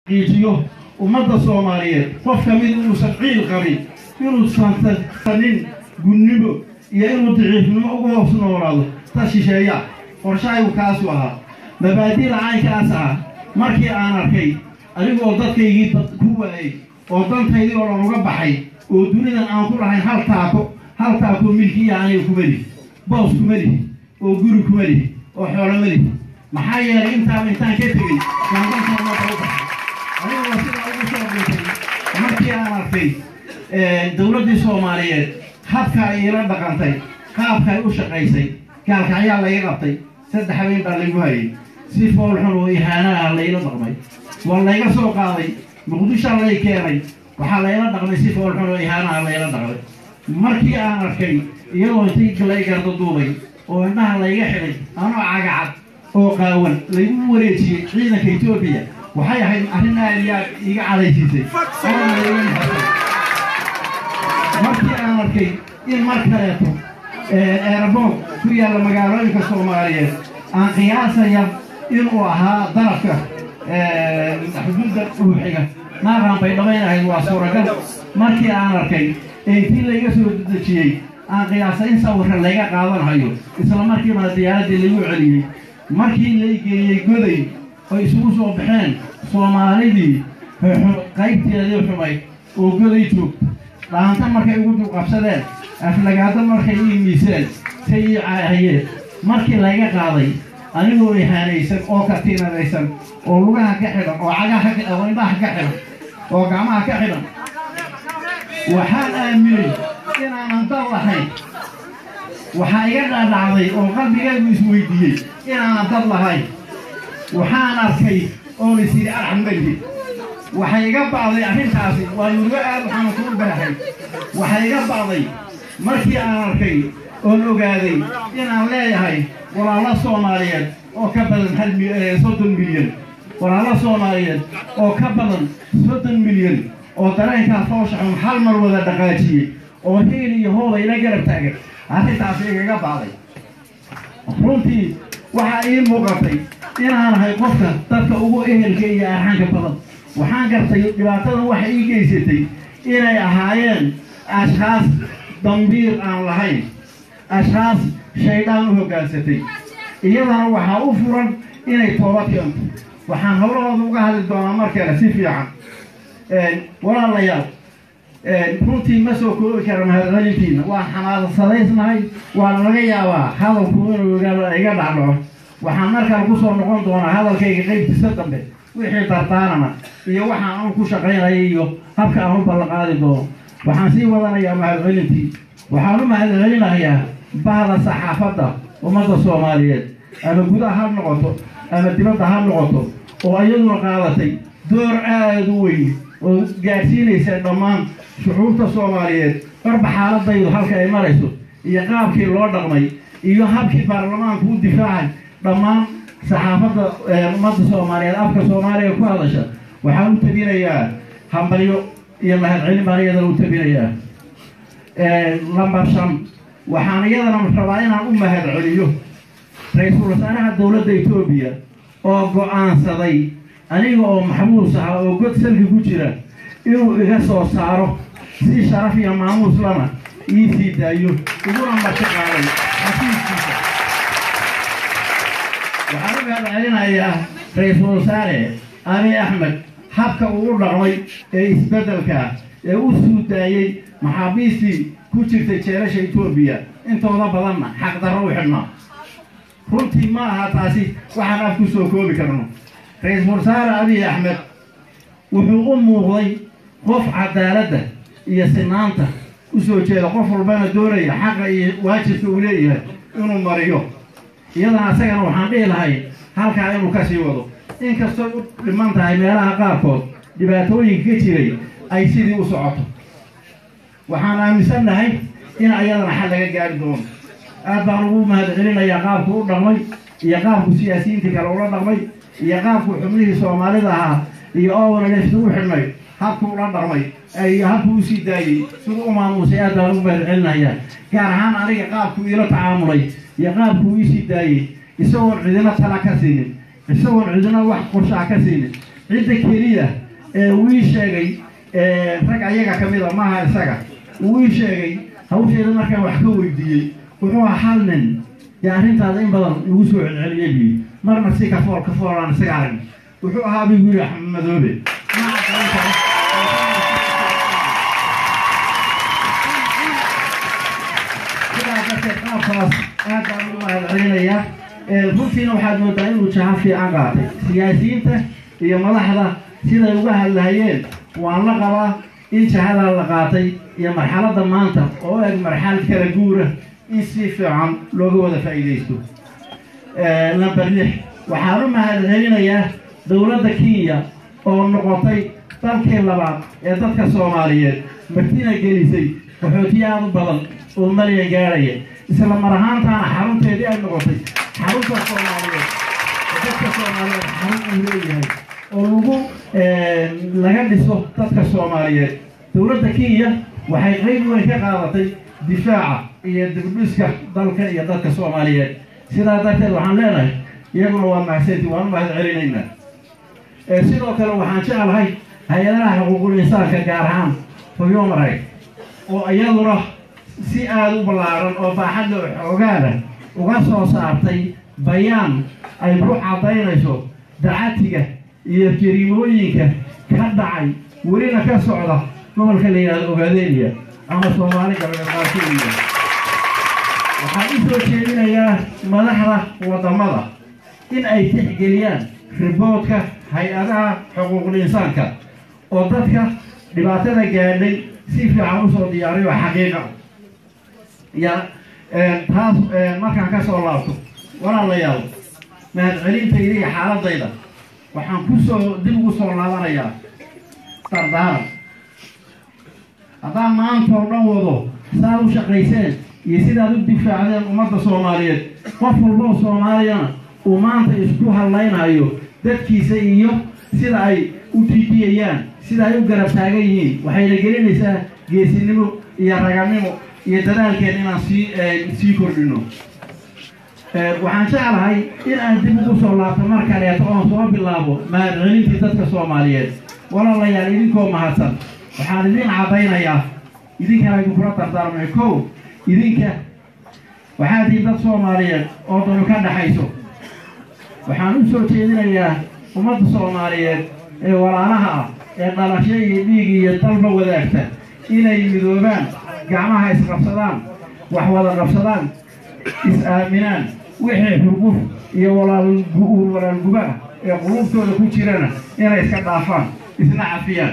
qiijiyo ummadda soomaaliyeed qof ka mid inuusan ciil qabin inuusan sanin gunnimo iyo inuu daciifnimo ugu hoos noolaado ta shisheeya qorshahaygu kaasu ahaa mabaadi'da caynkaas ah markii aan arkay adigoo dadkaygii ku waayey oo dantaydii oo dhan uga baxay oo dunidan aan ku lahayn hal taako hal taako milkiya aniga kuma lihi boos kuma lihi oo guri kuma lihi oo xoolo ma lihi maxaa yeelay intaaba intaan ka tegey baan danka ummadda u baxay adigoo sidaa ugu soo dhintay markii aan arkay dowladdii soomaaliyeed habka ay iila dhaqantay qaabka ay u shaqaysay gaalkacyaa layga qabtay saddex habeen baa laygu hayay si foolxun oo ihaanaha layla dhaqmay waa layga soo qaaday muqdishaa lay keenay waxaa layla dhaqmay si foolxun oo ihaanaha layla dhaqmay markii aan arkay iyadoo intii lay garda duubay oo indhaha layga xidhay anoo cagacad oo qaawan laygu wareejiyey ciidanka etoobiya waxay ahayd arrin aad iyo aad iga cadaysiisay markii aan arkay in mar kaleeto eerboog ku yaalla magaalooyinka soomaaliyeed aan qiyaasaya inuu ahaa darafka xuduudda uuxiga naaqaan bay dhamaynahayd waa suuragal markii aan arkay ee intii layga soo dejiyey aan qiyaasay in sawirka layga qaadanhayo isla markiibana diyaaraddii laygu celiyey markii lay geeyey goday oy isugu soo baxeen soomaalidii qaybteedii xumay oo goday joogta dhaanta markay ugu dulqabsadeen aflagaado markay ii miiseen say ii caahayeen markii layga qaaday anigoo ihaanaysan oo katiinadaysan oo lugaha ka xidhan oo cagaha oo indhaha ka xidhan oo gacmaha ka xidhan waxaan aaminay inaanan dal lahayn waxaa iga dhaadhacday oo qalbigaygu isweydiiyey inaanan dad lahayn waxaan arkay oon is yidhi arxamalihi waxay iga ba'day arrintaasi waa murugo aad waxaana kuu baahay waxay iga ba'day markii aan arkay oon ogaaday inaan leeyahay walaalo soomaaliyeed oo ka badan hal soddon milyan walaalo soomaaliyeed oo ka badan soddon milyan oo dareenkaa fooshaxun hal mar wada dhaqaajiyey oo hiil iyo hooba ila garab taagan arrintaasi igaga ba'day runtii waxaa ii muuqatay inaan ahay qofka dadka ugu ehelka iyo arxanka badan waxaan gartay dhibaatadan waxay ii geysatay inay ahaayeen ashkhaas dambiir aan lahayn ashkhaas shaydaan u hoggaansatay iyadana waxaa u furan inay toobad keento waxaan howlahooda uga hadli doonaa markale si fiican walaalayaal runtii ma soo koobi kara mahadcelintiina waan xamaasadaysnahay waana laga yaabaa hadalku inuu iga dhacdhaco waxaan markale ku soo noqon doonaa hadalkayga qaybtiisa dambe wixii dardaarana iyo waxaan aan ku shaqaynaya iyo habka aan u ballanqaadi doono waxaan sii wadanayaa mahadcelintii waxaan u mahadcelinayaa bahda saxaafadda ummadda soomaaliyeed ama gudaha ha noqoto ama dibadda ha noqoto oo iyaduna qaadatay door aada u weyn oo gaadhsiinaysa dhammaan shucuurta soomaaliyeed barba xaaladaydu halka ay marayso iyo qaabkii loo dhaqmay iyo habkii baarlamaanku u difaacay dhammaan saxaafadda ummadda soomaaliyeed afka soomaaliya ku hadasha waxaan u tabinayaa hambalyo iyo mahadcelin baan iyadana u tabinayaa lambar shan waxaan iyadana rabaa inaan u mahadceliyo ra-iisul wasaaraha dowladda etoobiya oo go-aansaday aniga oo maxbuus ah oo god salki ku jira inuu iga soo saaro si sharaf iyo maamuus lana ii sii daayo iguna marti qaaday xafiiskiisa waxaan u mahadcelinayaa ra-iisul wasaare abi axmed habka uu u dhaqmay ee isbeddelka ee u suudaayey maxaabiistii ku jirtay jeelasha etoobiya intooda badanna xaqdarro u xidhnaa runtii ma aha taasi waxaan af ku soo koobi karno ra-iisul wasaare abiy axmed wuxuu u muuqday qof cadaaladda iyo sinaanta u soo jeeda qof walbana doonaya xaqa iyo waajibka uu leeyahay inuu mariyo iyadana asagana waxaan dhihi lahay halkaa inuu ka sii wado inkastoo u dhiman tahay meelaha qaarkood dhibaatooyinka ka jiray ay sidii u socoto waxaan aaminsannahay in ayadana xal laga gaari doono aad baan ugu mahadcelinayaa qaabku u dhaqmay iyo qaabku siyaasiyiintii kale ula dhaqmay iyo qaabku xubnihii soomaalida ahaa iyo owanalefta u xidhnay habku ula dhaqmay iyo habku usii daayey siduu u maamuusay aad baan ugu mahadcelinayaa gaar ahaan aniga qaabku iila tacaamulay iyo qaabku iisii daayey isagoon cidina tala ka siinin isagoon cidina wax qorshaa ka siinin cidda keliya ee uu ii sheegay rag ayaga ka mida maaha isaga uu ii sheegay hawsheeda markaan wax ka weydiiyey wuxuu ahaa hal nin dee arrintaada in badan igu soo celceliyay buu yidhi marna si kafool kafool aan isaga arag wuxuu ahaa buu yidhi axmed madoobe sidaa darteed qaabkaas aad baan ugu mahadcelinayaa runtiina waxaad moodaa inuu jaha fiican qaatay siyaasiyiinta iyo madaxda siday uga hadlahayeen waan la qabaa in jahadaa la qaatay iyo marxaladda maanta oo eg marxalad kala guura in si fiican looga wada faa'iidaysto number lix waxaan u mahadcelinayaa dowladda kenya oo noqotay dalkii labaad ee dadka soomaaliyeed martina gelisay qaxootiye aad u badan oo malyan gaadhaya isla mar ahaantaana xarunteedii ay noqotay xarunta soomaaliyeed oo dadka soomaaliyeed xarun uu leeyahay oo lagu laga dhiso dadka soomaaliyeed dowladda kenya waxay qayb weyn ka qaadatay difaaca iyo dibdhiska dalka iyo dadka soomaaliyeed sidaa darteed waxaan leenahay iyaguna waa mahadsanti waan u mahad celinaynaa sidoo kale waxaan jeclahay hay-adaha xuquuqul insaanka gaar ahaan human right oo iyaduna si aada u ballaaran oo baaxadda xoogaada uga soo saartay bayaan ay ku caddaynayso dacatiga iyo jariimooyinka ka dhacay welina ka socda gobolka la yidhahdo ogaadeniya ama soomaali galbeed qaarkooda waxaan u soo jeedinayaa madaxda waddamada in ay tixgeliyaan riboodka hay-adaha xuquuqul insaanka oo dadka dhibaatada gaadhay si fiican usoo diyaariyo xaqiiqa ya taas markaan ka soo laabto walaalayaal mahadcelintayda iyo xaaladayda waxaan kusoo dib ugu soo laabanayaa dardaaran haddaan maanta oo dhan wado saad u shaqayseen iyo sidaad u difaacdeen ummadda soomaaliyeed qof walba oo soomaaliyana uu maanta isku hadlaynayo dadkiisa iyo sida ay u tiidiyayaan sida ay u garab taagan yihiin waxayna gelinaysaa geesinimo iyo raganimo iyo dadaalkeen inaan sii sii kordhino waxaan jeclahay in aan dib ugu soo laabto mar kaleeto oon soo bilaabo mahadcelintii dadka soomaaliyeed walaalayaal idinkoo mahadsan waxaan idin caddaynayaa idinkana idinkula dardaarmay kow idinka waxaa tihiin dad soomaaliyeed oo danu ka dhaxayso waxaan u soo jeedinayaa ummadda soomaaliyeed ee walaalaha ah ee dhalasho iyo dhiig iyo dalba wadaagta inay midoobaan gacmaha isqabsadaan wax wada qabsadaan is-aaminaan wixii xurguf iyo walaalgu walaalguba ah ee quluubtooda ku jirana inay iska dhaafaan isna cafiyaan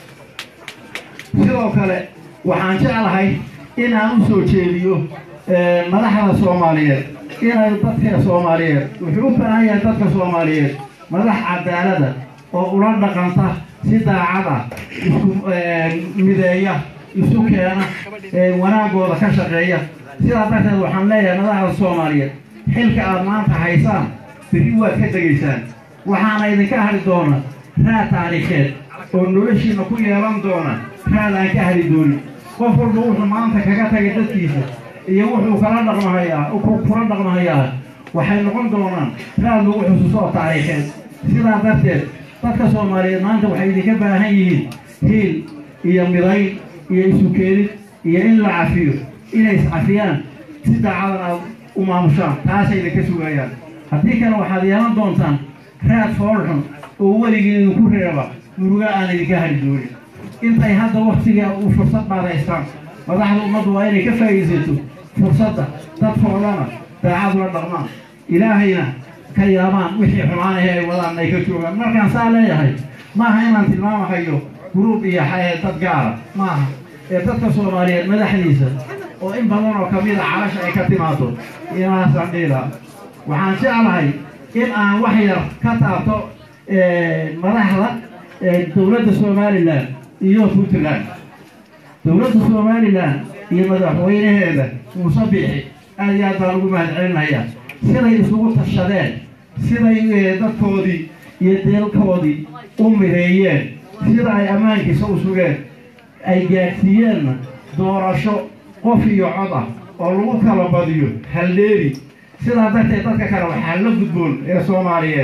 sidoo kale waxaan jeclahay in aan u soo jeediyo madaxda soomaaliyeed inay dadka soomaaliyeed wuxuu u baahan yahay dadka soomaaliyeed madax cadaalada oo ula dhaqanta si daacad ah isku mideeya isu keena wanaagooda ka shaqeeya sidaa darteed waxaan leeyahay madaxda soomaaliyeed xilka aad maanta haysaan berri waad ka tegaysaan waxaana idinka hari doona raad taariikheed oo noloshiina ku yeelan doona raad aan ka hari doonin qof walba wuxuu maanta kaga tagay dadkiisa iyo wuxuu kala dhaqmahayaa kula dhaqmahayaa waxay noqon doonaan raad lagu xusuuso oo taariikheed sidaa darteed dadka soomaaliyeed maanta waxay idinka baahan yihiin hiil iyo midayn iyo isu keenid iyo in la cafiyo inay iscafiyaan si daacadan aad u maamushaan taasay idinka sugayaan haddii kale waxaad yeelan doontaan raad foolxun oo weligii idinku reeba muruga aan idinka hari doonin intay hadda waktiga u fursad baadaystaan madaxda ummaddu waa inay ka faa'iidaysato fursadda dadkoodana daacad ula dhaqmaan ilaahayna ka yaabaan wixii xumaanahe ay wadaan ay ka joogaan markaan saa leeyahay maaha inaan tilmaamahayo guruub iyo dad gaara maaha ee dadka soomaaliyeed madaxdiisa oo in badan oo kamid a calasha ay ka timaado inaasaan dhiila waxaan jeclahay in aan wax yar ka taabto madaxda dowladda somalilan iyo puntland dowladda somalilan iyo madaxweynaheeda muuse biixi aad iyo aad baan ugu mahadcelinayaa siday isugu tashadeen siday dadkoodii iyo deelkoodii u mireeyeen sida ay ammaankiisa u sugeen ay gaadhsiiyeenna doorasho qof iyo cod ah oo lagu kala badiyo haldheeri sidaa darteed dadka kale waxaa la gudboon ee soomaaliyeed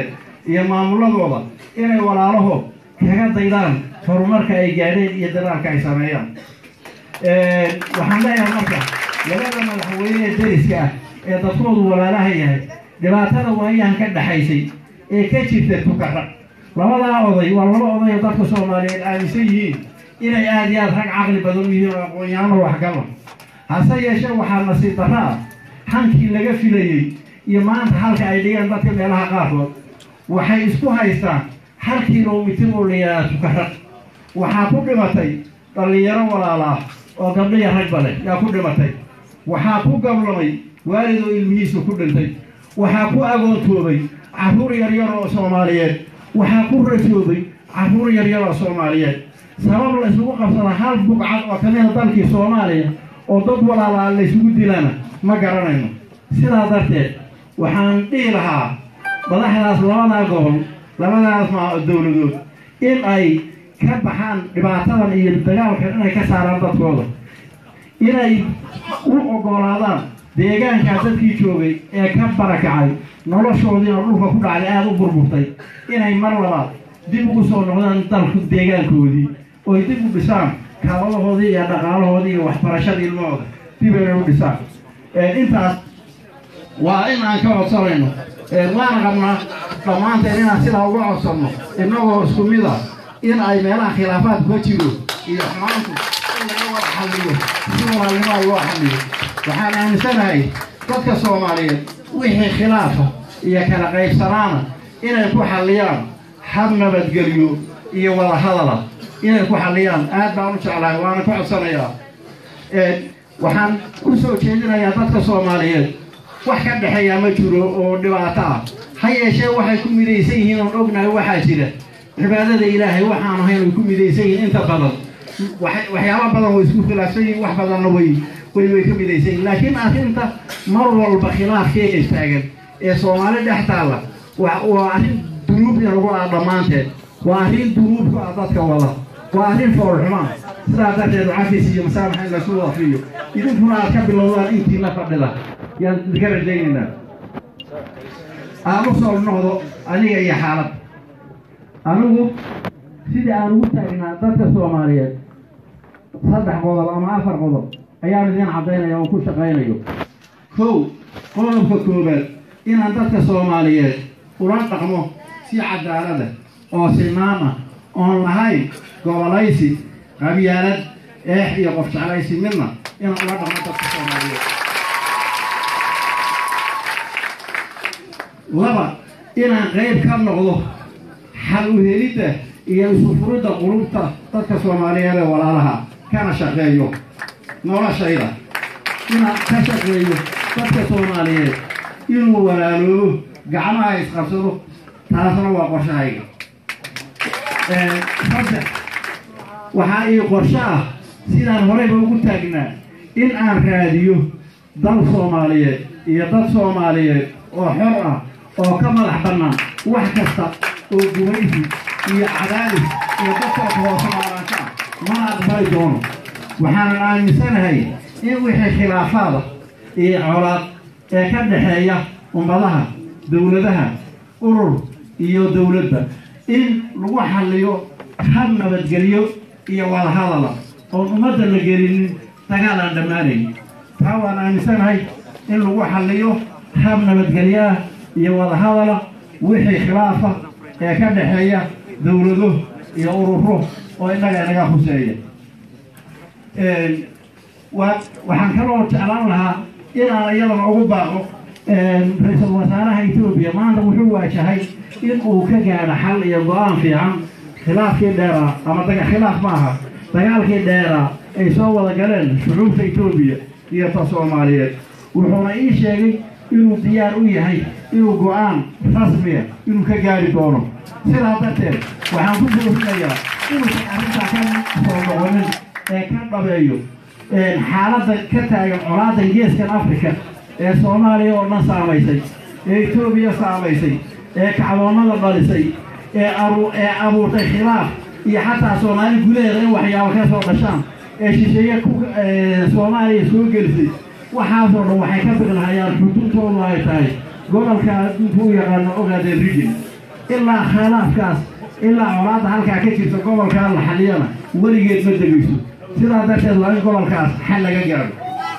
iyo maamuladooda inay walaalahood kaga daydaan horumarka ay gaadheen iyo dadaalka ay sameeyaan waxaan leeyahay marka labada madaxweyne ee deriska ah ee dadkoodu walaalaha yahay dhibaatada waayahan ka dhaxaysay ee ka jirta tukarra labadaa oday waa laba oday oo dadka soomaaliyeed aaminsan yihiin inay aada iyo aada rag caqli badan u yihiin oo aqoon-yaano waxgala hase yeeshee waxaa nasiib darra ah hankii laga filayey iyo maanta halka ay dhigeen dadka meelaha qaarkood waxay isku haystaan hal kilomitir oo la yidhaahda tukarra waxaa ku dhimatay dhallinyaro walaalaah oo gabdhiya ragba leh yaa ku dhimatay waxaa ku gablamay waalid oo ilmihiisa ku dhintay waxaa ku agoontoobay carruur yaryar oo soomaaliyeed waxaa ku rajoobay carruur yaryar oo soomaaliyeed sabab la isugu qabsada hal bugcad oo kamida dalkii soomaaliya oo dad walaalaa la isugu dilana ma garanayno sidaa darteed waxaan dhihi lahaa madaxdaas labadaa gobol labadaas ma dowladood in ay ka baxaan dhibaatadan iyo dagaalkan inay ka saaraan dadkooda inay u ogolaadaan deegaankaa dadkii joogay ee ka barakacay noloshoodiina dhulka ku dhacday aada u burburtay inay mar labaad dib ugu soo noqdaan dalku deegaankoodii oy dib u dhisaan kaaladahoodii iyo dhaqaalahoodii iyo waxbarashada ilmahooda dib inay u dhisaan intaas waa in aan ka codsanayno waana qabnaa dhammaanteen inaan sidaa uga codsanno innagoo isku mid a in ay meelaha khilaafaadku ka jiro iyo xumaantu in laga wada xalliyo si walaalnimaa loo xalliyo waxaan aaminsanahay dadka soomaaliyeed wixii khilaafa iyo kala qaybsanaana inay ku xalliyaan hab nabadgelyo iyo wada hadala inay ku xalliyaan aad baan u jeclahay waana ka codsanayaa waxaan u soo jeedinayaa dadka soomaaliyeed wax ka dhexeeya ma jiro oo dhibaato ah ha yeeshee waxay ku midaysan yihiin oon ognahay waxaa jira cibaadada ilaahay waxaan ahayn ay ku midaysan yihiin inta badan waxyaaba badan way isku khilaafsan yihiin wax badanna way way way ka midaysan yihiin laakiin arrinta mar walba khilaafkeeda istaagan ee soomaali dhex taalla waa arrin dunuub in lagu ah dhammaanteed waa arrin dunuub ku ah dadka wada waa arrin foolxumaan sidaa darteed cafis iyo masaamaxa in laysu wada fiiyo idinkuna aad ka bilowdaan intiina fadhida yaan idinka rajaynaynaa aan u soo noqdo aniga iyo xaalad anigu sidii aan ugu taagnaa dadka soomaaliyeed saddex qodob ama afar qodob ayaan idiin caddaynaya oo ku shaqaynayo kow qodobka koobaad inaan dadka soomaaliyeed ula dhaqmo si cadaalada oo sinaan ah oon lahayn gobolaysi qabyaalad eex iyo qof jeclaysi midna inaan ula dhaqmo dadka soomaaliyeed laba inaan qayb ka noqdo xal u helidda iyo isu furidda qulubta dadka soomaaliyeed ee walaalaha kana shaqeeyo noloshayda inaan ka shaqeeyo dadka soomaaliyeed inuu walaaloobo gacmaha isqabsado taasna waa qorshahayga saddex waxaa ii qorsho ah sidaan horeyba ugu taagnaa in aan raadiyo dal soomaaliyeed iyo dad soomaaliyeed oo xor ah oo ka madax bannaan wax kasta oo gumaysi iyo cadaadis iyo dadkooka hoose maaraanka ah mana aqbali doono waxaanan aaminsanahay in wixii khilaafaada iyo colaad ee ka dhexeeya ummadaha dowladaha urur iyo dowladda in lagu xalliyo hab nabadgelyo iyo wadahadala oon ummadda la gelinin dagaal aan dhammaanayn taa waan aaminsanahay in lagu xalliyo hab nabadgelyo ah iyo wadahadala wixii khilaafa ee ka dhexeeya dowlado iyo ururo oo innaga inaga huseeya waxaan kaloo jeclaan lahaa inaan iyadana ugu baaqo ra-iisul wasaaraha etoobiya maanta wuxuu waajahay in uu ka gaadho xal iyo go-aan fiican khilaafkii dheeraa ama daga khilaaf ma aha dagaalkii dheeraa ay soo wada galeen shucuubta etoobiya iyo ta soomaaliyeed wuxuuna ii sheegay inuu diyaar u yahay inuu go-aan rasmiya inuu ka gaari doono sidaa darteed waxaan ku boorinayaa inuusan arrintaa ka soo noqonin ee ka dhabeeyo xaaladda ka taagan colaadan geeskan africa ee soomaaliya oo dhan saamaysay ee etoobiya saamaysay ee kacdoonnada dhalisay ee ee abuurtay khilaaf iyo xataa soomaali gudaheeda in waxyaabo ka soo dhashaan ee shisheeye ku soomaaliya soo gelisay waxaasoo dhan waxay ka biqlahayaan xuduudtoodu ay tahay gobolka adduunka u yaqaano ogaadeen rigin ilaa khilaafkaas ilaa colaadda halkaa ka jirta gobolkaa la xaliyana weligeed ma degayso sidaa darteed waa in gobolkaas xal laga gaadho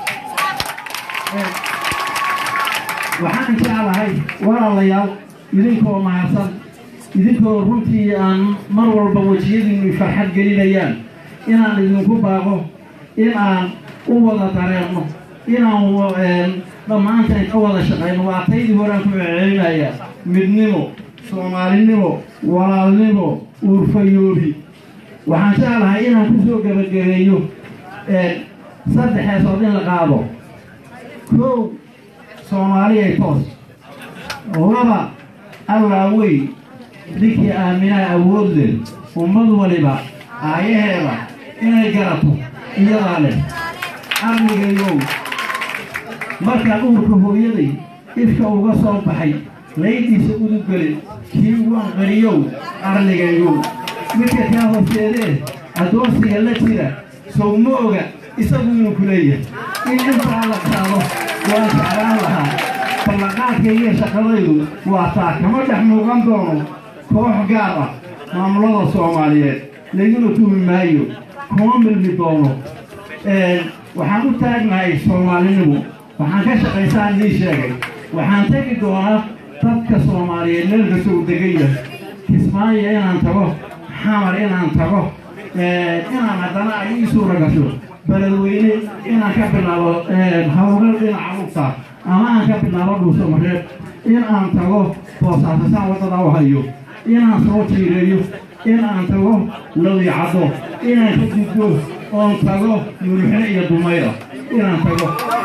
waxaan jeclahay walaalayaal idinkoo mahadsan idinkoo runtii aan mar walba wejiyadiinu farxad gelinayaan inaan idinku baaqo in aan u wada dareerno inaan dhammaanteen ka wada shaqayno waa taydii horaan ku celcelinaya midnimo soomaalinimo walaalnimo uurfayoobi waxaan jeclahay inaan ku soo gebagabeeyo saddexeesood in la qaado kow soomaaliyay toos laba allaa weyn ninkii aaminaa awood leh ummad waliba aayaheeda inay garato iyadaa leh arnigayow markaan uurka hooyaday ifka uga soo baxay laydiisa uduggelin kii waan qariyow arnigayow midka kaa horseedee addoonsiga la jira sow ma oga isagu inuu ku leeyahay in intaa la qaado waan jeclaan lahaa ballanqaadka iyo shaqadaydu waa taa kama dhex muuqan doono koox gaar ah maamulada soomaaliyeed layguna tuhmi maayo kuma milmi doono waxaan u taagnahay soomaalinimo waxaan ka shaqaysaan nii sheegay waxaan tegi doonaa dadka soomaaliyeed meel kasta u degan yahay kismaayo inaan tago xamar inaan tago inaan haddana ay ii suura gasho beledweyne inaan ka bilaabo hawlgal dhinaca lugta ama aan ka bilaabo dhuuso mareeb in aan tago boosaasasaan waddada u hayo inaan soo jiireeyo in aan tago lawicaddo inaan ka gudbo oon tago muluxe iyo dumayra inaan tago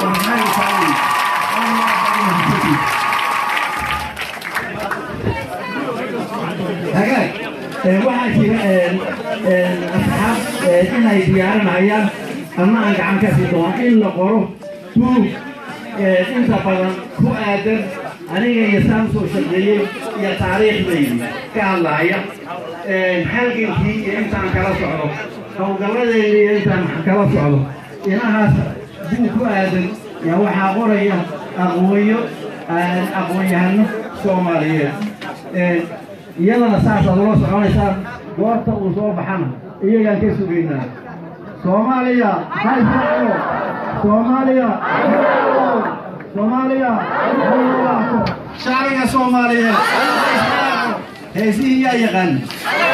hagaag waxaa jira asxaab inay diyaarinayaan ama aan gacan ka sii doono in la qoro buug inta badan ku aadan aniga iyo saan soo shaqeeyey iyo taariikhdaydi ka hadlaaya halgankii iyo intaan kala socdo howlgalladeedii iyo intaan kala socdo inahaas buug ku aadan yaa waxaa qoraya aqoonyo aqoon-yahano soomaaliyeed iyadana saasaad ula soconaysaan goorta uu soo baxana iyagaan ka sugaynaa soomaaliya hayso soomaaliya soomaaliya shacbiga soomaaliyeed heesihii yaa yaqaan